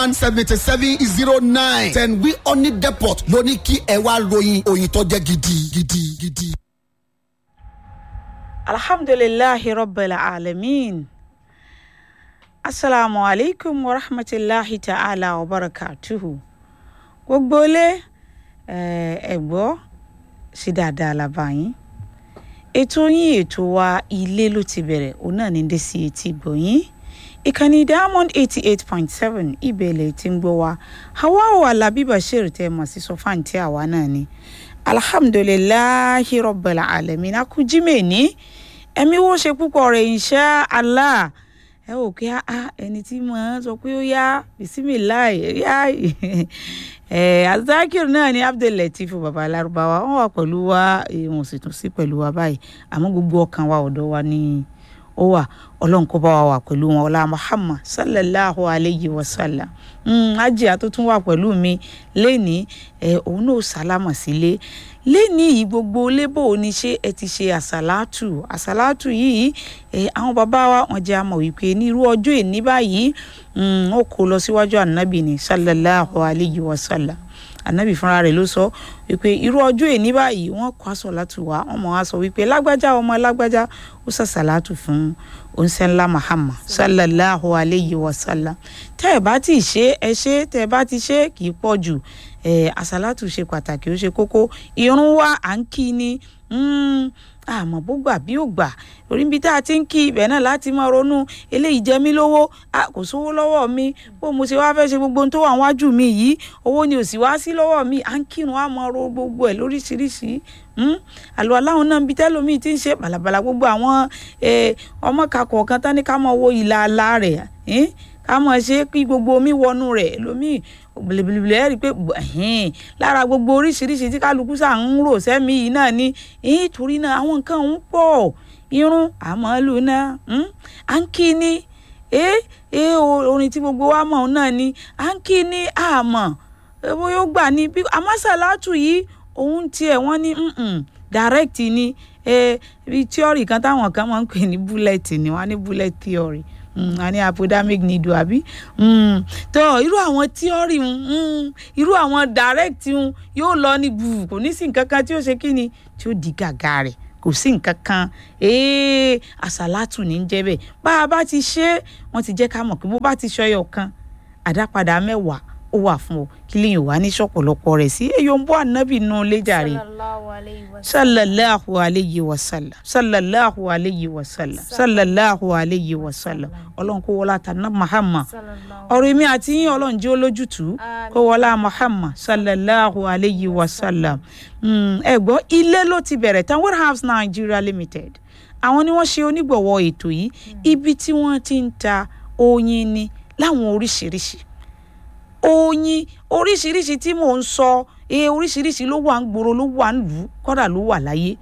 one seventy seven zero nine ten wi honey depot ló ní kí ẹ wá ròyìn òyìn tó jẹ́ gidi gidi gidi. alhamdulilahi rabbil alamin asalaamu aleykum wa rahmatulahi ta'ala wa barakatuhu gbogbo ilé ẹ gbọ́ sí dáadáa la bá yín ètò yín ètò wa ilé ló ti bẹ̀rẹ̀ òun náà ní dé sí etí gbọ̀nyín ìkànnì diamond eighty eight point seven ìbẹ̀lẹ̀ tí ń gbọ́ wa hawa alábí bashir tẹ́ mọ̀ sí sọfáǹtì àwa náà ni alhamdulilahi rabbil alamin akújímẹ̀ ní ẹ̀mí wo ṣe púpọ̀ rẹ̀ insha Allah ẹ wò pé ẹni tí mo sọ pé ó yá bisimilayi yá azakir náà ni abdullateef baba Lárúbáwá wọn wà pẹ̀lú wa wọn sì tún sí pẹ̀lú wa báyìí àmọ́ gbogbo ọkàn wa ọ̀dọ̀ wa ni ó wà ọlọ́run kó bá wa wà pẹ̀lú wọn ọlá muhammad sallallahu alayhi wa sallam ajiya tó tún wà pẹ̀lú mi lẹ́ni òun náà sálámà sílé lẹ́ni yìí gbogbo lébò ní ṣé ẹ ti ṣe àsálàtù àsálàtù yìí àwọn bàbá wa wọn jẹ́ àmọ̀ wípé ní irú ọjọ́ ìní báyìí ó kó lọ síwájú ànábì ní sallallahu alayhi wa sallam ànábì fúnra rẹ̀ ló sọ wípé irú ọjọ́ èní báyìí wọ́n kọ́ àsọ̀látù wá wọ́n mọ̀ wá sọ wípé lágbájá ọmọ lágbájá ó sàṣàlátù fún onsenla Muhammad sallallahu alayhi wa sallam tẹ́ ẹ̀ bá ti ṣe ẹ ṣe tẹ́ ẹ bá ti ṣe kì í pọ̀ jù àsàlátù ṣe pàtàkì ó ṣe kókó irun wa à ń kí ni àmọ́ bó gbà bí ò gbà orí ibi tá a ti ń kí ibẹ̀ náà láti máa ronú eléyìí jẹ mí lówó kò sówó lọ́wọ́ mi bó mo ṣe wáá fẹ́ ṣe gbogbo ohun tó wà wájú mi yìí owó ni ò sì wá sí lọ́wọ́ mi à ń kírun á máa ro gbogbo ẹ̀ lóríṣiríṣi àlọ́ aláwọn náà ń bi tẹ́lómi ti ń ṣe bàlàbàlà gbogbo àwọn ọmọ kakọ̀ kan tán ní ká máa wo ìlà àlà rẹ̀ ká máa ṣe kí gbogbo omi wọnú rẹ̀ lómi bìlìbìlì ẹ rí i pé lára gbogbo oríṣiríṣi tí kálukú sà ń rò sẹ́mi yìí náà ni torí náà àwọn nǹkan ń pọ̀ irun àmọ́lù náà à ń kí ni orin tí gbogbo wa mọ̀ náà ni à ń kí ni àmọ́ bóyá ó gbà ní àmọ́sàlátù yìí òun tiẹ̀ wọ́n ní direct ni tíọ́rì kan táwọn kan máa ń pè ní bullet ni wọ́n á ní bullet theory a ní apodamic needle àbí tó irú àwọn tíọ́rì irú àwọn direct yóò lọ ní bù kò ní sí nǹkan kan tí ó ṣe kí ni tí ó di gàgà rẹ̀ kò sí nǹkan kan àṣàlátù ní jẹ́ bẹ́ẹ̀ bá a bá ti ṣe é wọ́n ti jẹ́ ká mọ̀ pé bó bá ti ṣọyọ̀ kan àdápadà mẹ́wàá ó wà fún ọ kí lèyìn wá ní ṣọ̀pọ̀lọpọ̀ rẹ̀ sí èyí ń bọ́ ànábì nù lẹ́jàre sallallahu alayhi wa sallam sallallahu alayhi wa sallam sallallahu alayhi wa sallam ọlọ́run kó wọlá tànà Muhammad ọ̀rọ̀ èmi àti yín ọlọ́run jẹ́ olójútùú kó wọlá Muhammad sallallahu alayhi wa sallam ẹ gbọ́ ilé ló ti bẹ̀rẹ̀ tán warehouse Nigeria limited àwọn ni wọ́n ṣe onígbọ̀wọ́ ètò yìí ibi tí wọ́n ti ń ta oyin ni láwọn oríṣiríṣi oyin oríṣiríṣi tí mò ń sọ ee oríṣiríṣi ló wà ń gbòòrò ló wà ń lù ú kọ́dà ló wà láyé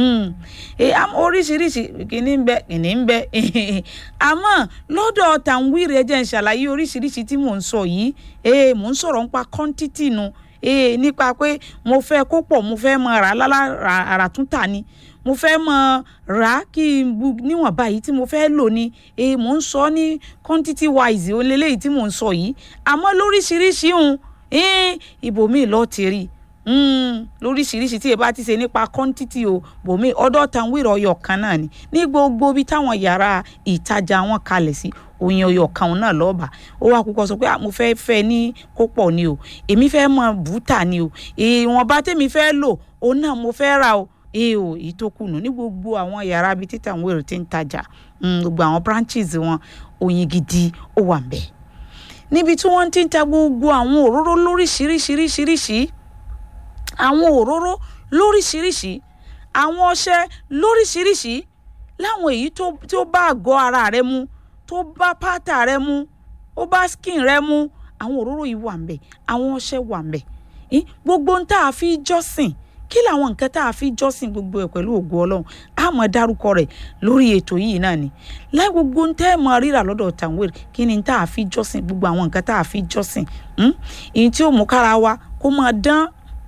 oríṣiríṣi kìíní ń bẹ kìíní ń bẹ àmọ́ lọ́dọ̀ tàǹwìrì ẹ jẹ́ ń ṣàlàyé oríṣiríṣi tí mò ń sọ yìí ee mò ń sọ̀rọ̀ nípa kọ́ńtítì nu ee nípa pé mo fẹ́ kó pọ̀ mo fẹ́ mọ rà lálá rà tún tà ni mo fẹ́ mọ rà á kí n bu níwọ̀n báyìí tí mo fẹ́ lò ní e mò ń sọ ní quantity wise ó lélẹ́yìí tí mò ń sọ yìí àmọ́ lóríṣiríṣi ń ibòmíì lọ́ọ́ ti rí lóríṣiríṣi tí ẹ bá ti ṣe nípa quantity o bòmíì ọ̀dọ̀ tanwìrì ọyọ kan náà ni ní gbogbo bí táwọn yàrá ìtajà wọn kalẹ̀ sí oyin ọyọ kan náà lọ́ọ̀bà ó wá kúkọ sọ pé mo fẹ́ fẹ́ ní kó pọ̀ ni o èmi fẹ́ mọ bùtà ni o ìwọ̀nba tèmi fẹ́ lò òun náà mo fẹ́ ra o ee o èyí tó kùnú ní gbogbo àwọn yàrá bíi títà àwọn èrò tí ń tajà gbogbo àwọn branches wọn oyin gidi ó wà ń bẹ̀. níbi tí wọ́n ti ń ta gbogbo àwọn òróró lóríṣiríṣiríṣiríṣi àwọn òróró lóríṣiríṣi àwọn ọṣẹ lóríṣiríṣi láwọn èyí tó bá àgọ́ ara rẹ mu tó bá pátá rẹ mu ó bá skin rẹ mu àwọn òróró yìí wà ń bẹ̀ àwọn ọṣẹ wà ń bẹ̀ gbogbo ń tá a fi jọ́sìn kí làwọn nǹkan tá a fi jọ́sìn gbogbo ẹ̀ pẹ̀lú ògo ọlọ́run a mọ̀ dárúkọ rẹ̀ lórí ètò yìí náà ni láì gbogbo ń tẹ́ ẹ̀ mọ rírà lọ́dọ̀ tàwérì kí ni tá a fi jọ́sìn gbogbo àwọn nǹkan tá a fi jọ́sìn ìyẹn tí ó mú kára wa kó máa dán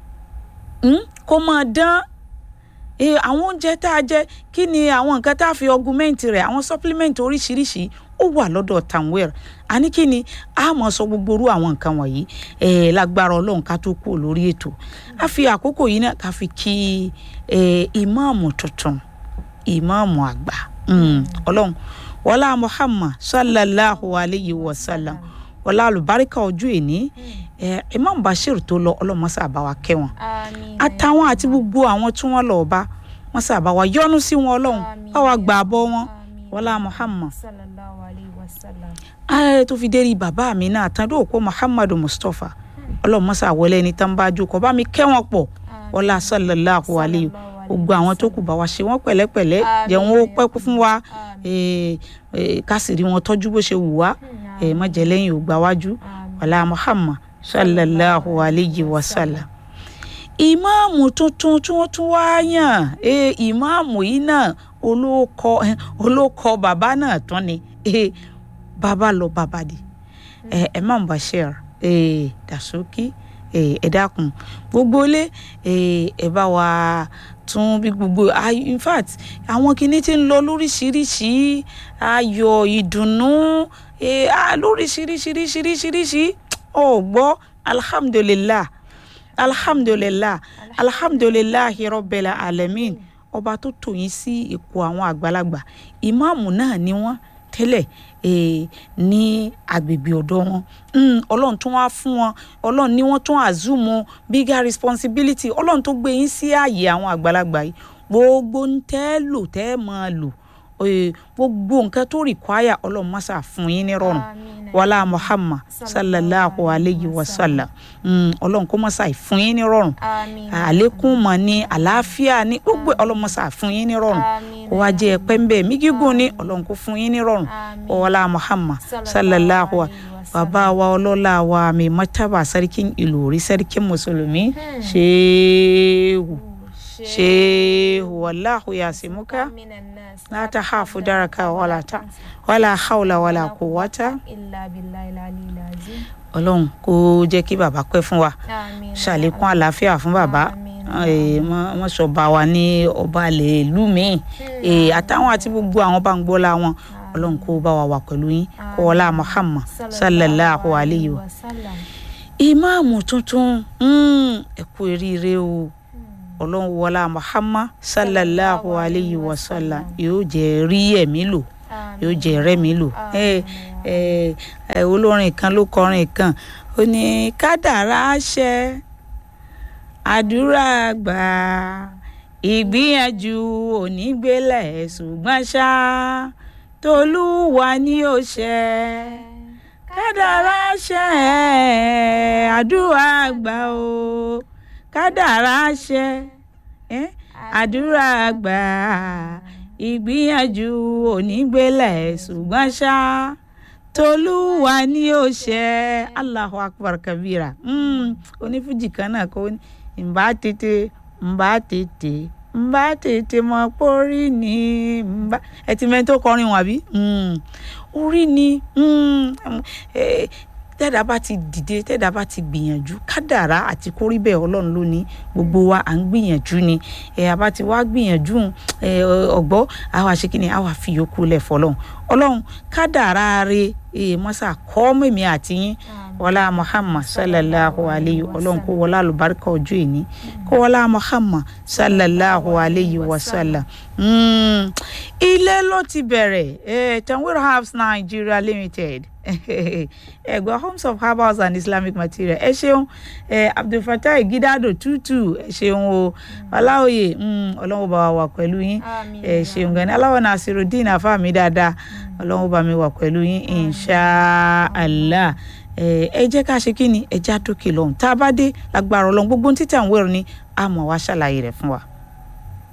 kó máa dán àwọn oúnjẹ tá a jẹ kí ni àwọn nǹkan tá a fi ọgumẹ́ǹtì rẹ̀ àwọn supplement oríṣiríṣi ó wà lọ́dọ̀ tanwir àní kí ni a mọ̀ sọ gbogbo orú àwọn nǹkan wọ̀nyí ẹ̀ lágbára ọlọ́run ká tó kú lórí ètò a fi àkókò yìí náà ká fi kí ẹ̀ ìmáàmù tuntun ìmáàmù àgbà ọlọ́run wọlá muhammad sallallahu alayhi wa sallam wọlá alùbáríkà ojú ìní ẹ̀ imam bashir tó lọ ọlọ́mọṣẹ́ àbáwá kẹwọn àtàwọn àti gbogbo àwọn tí wọ́n lọ bá wọ́n sábà wá yọ́nú sí wọn ọlọ́run báwa gbà bọ́ wọn wọlá muhammad sallallahu alayhi wa sallam. ayé tó fi dérí bàbá mi náà tán dóò kó muhammadu mustapha ọlọ́run mọ́sá wọlé ẹni tán bá jókòó bá mi kẹ́ wọn pọ̀ wọlá sallallahu alayhi gbogbo àwọn tó kù bá wa ṣe wọ́n pẹ̀lẹ́pẹ̀lẹ́ jẹ́ wọn ó pẹ́ fún wa ká sì rí wọn tọ́jú bó ṣe wù wá má jẹ́ lẹ́yìn ò gbà wájú wọlá muhammad sallallahu alayhi wa sallam ìmáàmù tuntun tí wọ́n tún wá yàn ìmáàmù yìí náà olóòkọ olóòkọ bàbá náà tán ni bàbá lọ bàbá di Imam Bashir Dasuki ẹ dákun gbogbo ilé ẹ bá wa tún bí gbogbo in fact àwọn kinní tí ń lọ lóríṣiríṣi ayọ̀ ìdùnnú lóríṣiríṣiríṣiríṣiríṣi ọ̀ gbọ́ alhamdulillah alhamdulilah alhamdulilahi rọbẹlẹ alamin ọba tó tò yín sí ipò àwọn àgbàlagbà ìmáàmù náà ni wọ́n tẹ́lẹ̀ ní agbègbè ọ̀dọ̀ wọn ọlọ́run tún wá fún wọn ọlọ́run ní wọ́n tún àzùmọ bigger responsibility ọlọ́run tó gbé yín sí ààyè àwọn àgbàlagbà yìí gbogbo ń tẹ́ lò tẹ́ máa lò gbogbo nǹkan tó rìkwáyà ọlọ́run mọ́sà fún yín ní rọrùn wàlá muhammad sallallahu alayhi wa sallam ọlọ́run kó mọ́sà fún yín ní rọrùn àlékún mọ̀ ní àlàáfíà ní gbogbo ọlọ́run mọ́sà fún yín ní rọrùn kó wá jẹ́ ẹ̀pẹ́ ń bẹ̀ mí gígùn ní ọlọ́run kó fún yín ní rọrùn wàlá muhammad sallallahu alayhi bàbá wa ọlọ́lá wa mi mọ́tàbà sarkin ìlòrí sarkin mùsùlùmí ṣéèwù ṣéèwù wàláhù yasimuka la tahafu daraka wala ta wala hawla wala quwwata ọlọ́run kó jẹ́ kí bàbá pẹ́ fún wa ṣàlékún àlàáfíà fún bàbá wọ́n sọ bá wa ní ọba àlè ìlú mi àtàwọn àti gbogbo àwọn bá ń gbọ́lá wọn ọlọ́run kó bá wa wà pẹ̀lú yín kó wọlá muhammad sallallahu alayhi wa ìmáàmù tuntun ẹ kú eríire o ọlọ́run wọlá muhammad sallallahu alayhi wa sallam yóò jẹ́ rí ẹ̀mí lò yóò jẹ́ rẹ́mi lò olórin kan ló kọrin kan ó ní kádàrá ṣẹ àdúrà gbà ìgbìyànjú onígbélẹ̀ ṣùgbọ́n ṣá tolúwa ni ó ṣẹ kádàrá ṣẹ àdúrà gbà o kádàrá ṣẹ àdúrà gbà ìgbìyànjú onígbélẹ̀ ṣùgbọ́n ṣá tolúwa ni ó ṣe Allahu akbar kabira onífújì kan náà kó ǹbá tètè ǹbá tètè ǹbá tètè mọ pórí ni ǹbá ẹ ti mẹ́ni tó kọrin wọn àbí orí ni tẹ́dá bá ti dìde tẹ́dá bá ti gbìyànjú kádàrá àti kórí bẹ́ẹ̀ ọlọ́run ló ní gbogbo wa à ń gbìyànjú ni ẹ̀ àbá ti wá gbìyànjú ọ̀gbọ́ àwa ṣe kí ni àwa fi yòókù lẹ̀ fọlọ́run ọlọ́run kádàrá rẹ̀ mọ́sà kọ́ mẹ́mí àti yín wọlá muhammad sallallahu alayhi ọlọ́run kó wọlá alùbáríkà ọjọ́ ìní kó wọlá muhammad sallallahu alayhi wa sallam ilé ló ti bẹ̀rẹ̀ tanwir herbs nigeria limited ẹgbẹ́ homes of herbals and islamic material ẹ ṣeun abdulfatai gidado tutu ẹ ṣeun o ọláòye ọlọ́run bá wa wà pẹ̀lú yín ẹ ṣeun gan ni aláwọ̀ nasirudeen afáàmì dáadáa ọlọ́run bá mi wà pẹ̀lú yín inshallah ẹ jẹ́ ká ṣe kí ni ẹ já dókè lọ́hùn tá a bá dé lágbára ọlọ́run gbogbo títà ń wẹ̀rù ni a mọ̀ wá ṣàlàyé rẹ̀ fún wa.